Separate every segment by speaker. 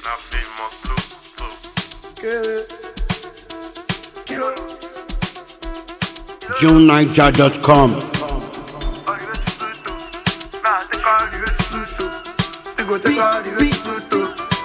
Speaker 1: Na famous blue, blue.
Speaker 2: JuneNiger.com.
Speaker 1: All you get to Pluto. Nah, take all you get to Pluto. You go take all you get to Pluto.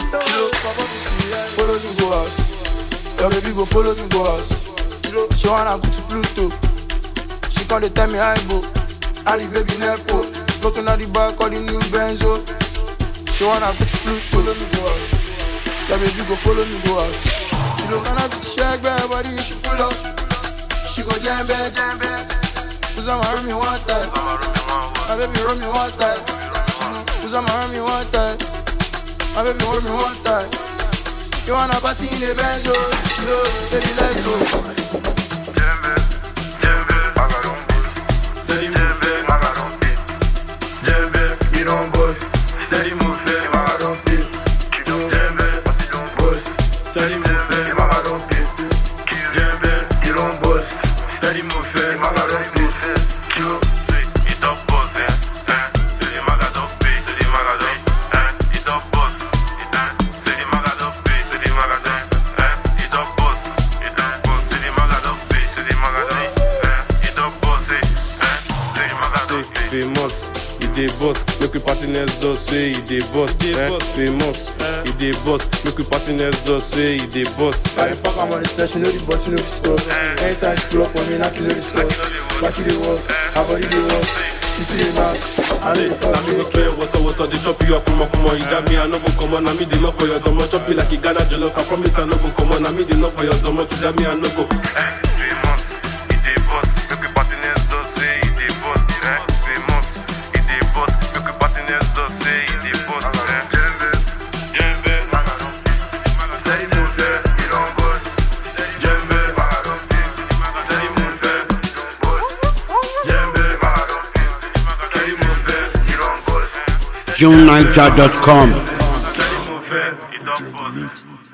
Speaker 3: Follow me go house. Your baby go follow me go house. She wanna go to Pluto. She call the tell me I go. I the baby Nepo. Smoking on the bar, call the new Benzo. She wanna go to Pluto. Follow me go house. Your baby go follow me go house. She don't gonna be shake back, body she pull up. She go jam back, jam back. Cause I'ma hurt me one time. My baby hurt me one time. Cause I'ma hurt me one time. My baby hold me one time. You wanna party in the Benz, oh, no, baby, let's go.
Speaker 1: Djembe, djembe, magaron boss. Djembe, magaron beat. Djembe, you don't boss. Steady move, eh, magaron beat. Djembe, you don't boss. Steady move, eh, magaron beat. Djembe, you don't boss. Steady move, eh, magaron beat. Q, it don't boss, eh, eh. Steady magaron beat, steady magaron, eh. It don't boss, it, eh. Steady magaron beat, steady magaron, eh. It don't boss, it don't boss. Steady magaron beat, steady magaron, eh. It don't boss, eh, eh. Steady magaron beat.
Speaker 4: famous e dey boss make we party next door say e dey boss eh? famous e dey boss make we party next door say e dey boss
Speaker 3: I dey fuck, I'm on the station, know the boss, you know the stuff. Anytime she pull up on me, knock you know the stuff. Back you the work, her body the work. She see the mouth, I know the
Speaker 4: na me go
Speaker 3: talk.
Speaker 4: clear water water dey chop you up kumo kumo e da me i no go comot na me dey knock for your domo chop you like e ghana jollof i promise i no go comot na me dey knock for your domo e da me i no go.
Speaker 1: Famous, it dey boss. Make we party next door, say it dey boss. Eh? Famous, it dey boss. Make we party next door, say it dey boss. Eh? Djembe, djembe, steady move, eh, you don't boss. Djembe, steady move, eh, you don't boss. Djembe, steady move, eh, you don't boss.
Speaker 2: JuneNiger.com.
Speaker 1: Steady move, eh, you don't boss.